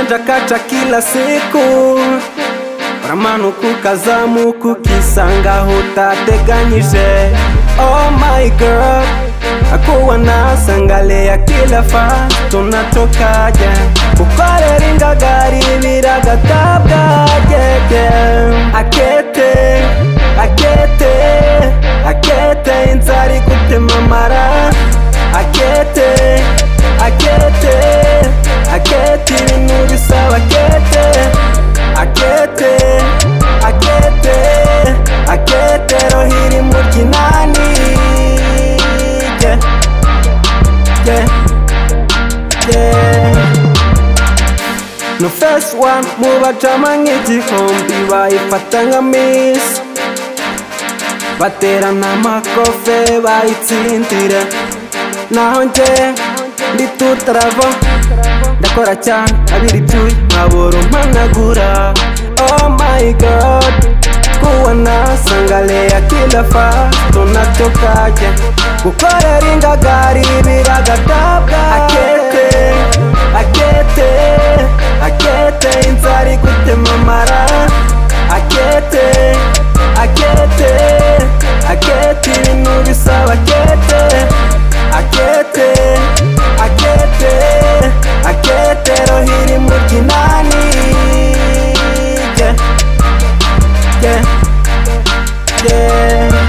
chenja kacha kila siku uramanuka ukazamuka ukisanga aho utateganyije oh my girl akuwa nasangalea kila fa tunatokaje kukorera ingagari biragatabwa gege akete akete akete inzara igutema amara akete akete akete ibintu bisaba akete akete akete akete rohiri mu ryinani yeah, yeah, yeah. no first one mu bajama nk'igihumbi bayifata nka miss baterana amakofe bayitsindire naho nje ndi tutarava ndakora cyane abiri ibyuya nkabura umpanagura oh my god kuwa nasangalea kila fa tunatokaje gukorera ingagari biragatabwa akete akete akete inzara igutema amara akete akete akete ibintu bisaba akete akete akete akete rohiri mu ryinani yeah, yeah, yeah.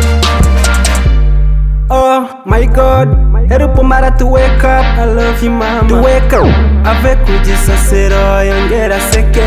Oh my god Help Mara to wake up I love you mama To wake up Ave ku gisasiro yongera seke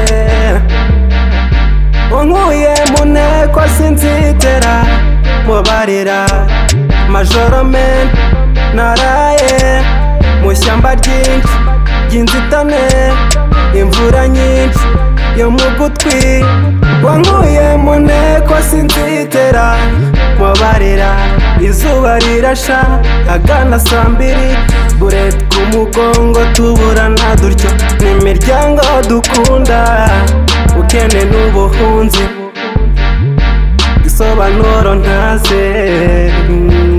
Unkuye mu nteko sinzitera Mubarira Majoro men Naraye Mu shyamba ryinshi ry'inzitane Imvura nyinshi yo mu gutwi Wankuye mu nteko sinzitera Mubarira Izuba rirasha agana saa mbiri Buret ku mugongo tuburana dutyo N'imiryango dukunda Ukene n'ubuhunzi Isobanuro ntaze